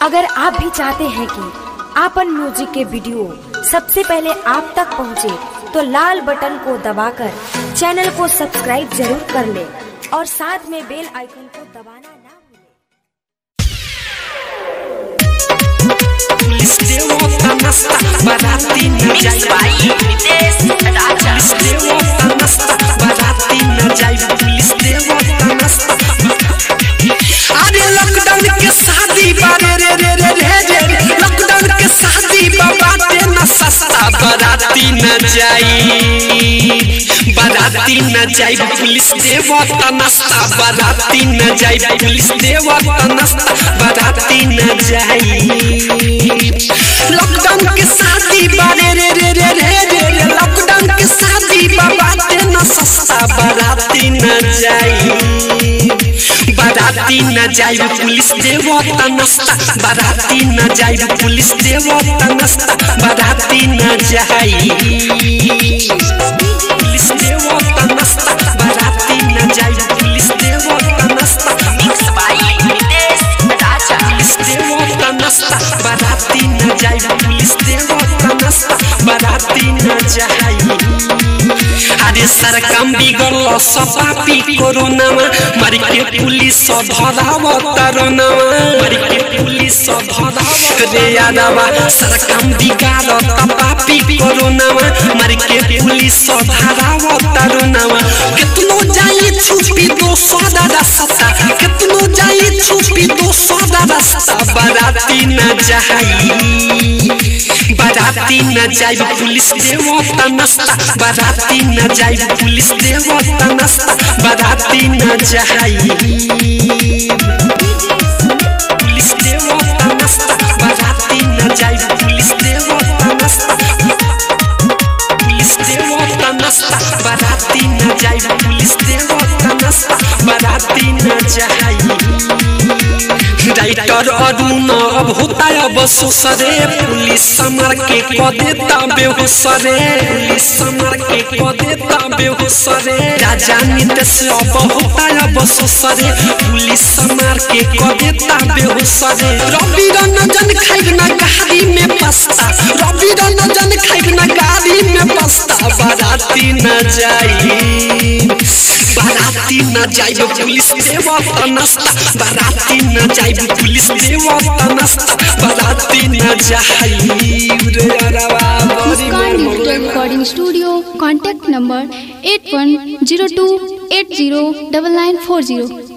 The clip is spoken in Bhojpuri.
अगर आप भी चाहते हैं कि आपन म्यूजिक के वीडियो सबसे पहले आप तक पहुंचे, तो लाल बटन को दबाकर चैनल को सब्सक्राइब जरूर कर ले और साथ में बेल आइकन को दबाना ना भूलें। पुलिस देवता नस्ता बराती न जाई भाई नितेश राजा पुलिस देवता नस्ता बराती न जाई पुलिस देवता नस्ता अरे लॉकडाउन के शादी बारे रे रे रे रे रे लॉकडाउन के शादी बाबाते न सस्ता बराती न जाई बराती न जाई पुलिस देवता नस्ता बराती न जाई पुलिस देवता नस्ता बराती न जाई लॉकडाउन के शादी बारे रे रे रे रे रे रे लॉकडाउन के शादी बाबाते न सस्ता बराती न जाई बराती न जाई पुलिस देवता नस्ता बराती न जाई पुलिस देवता नस्ता बराती न जाई पुलिस देवता नस्ता बराती न जाई पुलिस देवता नस्ता मिक्स भाई नितेश राजा पुलिस देवता नस्ता बराती न जाई पुलिस देवता नस्ता बराती न जाई अरे सरकम बिगड़ल सपापी कोरोनामा मर के पुलिस धराव तरोनामा मर के पुलिस धराव रे यादवा सरकम बिगाड़ तपापी कोरोनामा मर के पुलिस धराव तरोनामा कितनो जाई छुपी दो सदा रास्ता कितनो जाई छुपी दो सदा रास्ता बराती न जाई बराती न जाई पुलिस देवता नस्ता बराती न जाई पुलिस देवता नस्ता बराती न जाई पुलिस देवता नस्ता बराती न जाई पुलिस देवता नस्ता पुलिस देवता नस्ता बराती न जाई पुलिस देवता नस्ता बराती न जाई राइटर अरुण अब होता अब सुसरे पुलिस समर के क देता बेहोसरे पुलिस समर के क देता बेहोसरे राजा नितेश अब होता अब सुसरे पुलिस समर के क देता बेहोसरे रवि रंजन खाइब ना गाड़ी में पस्ता रवि रंजन खाइब ना गाड़ी में पस्ता बाराती न जाई बाराती न जाइब पुलिस देवता नस्ता बाराती न जाइब पुलिस देवता नस्ता बाराती न जाइब रे अरवा बड़ी मुस्कान मोर digital recording studio contact number eight one zero two eight zero double nine four zero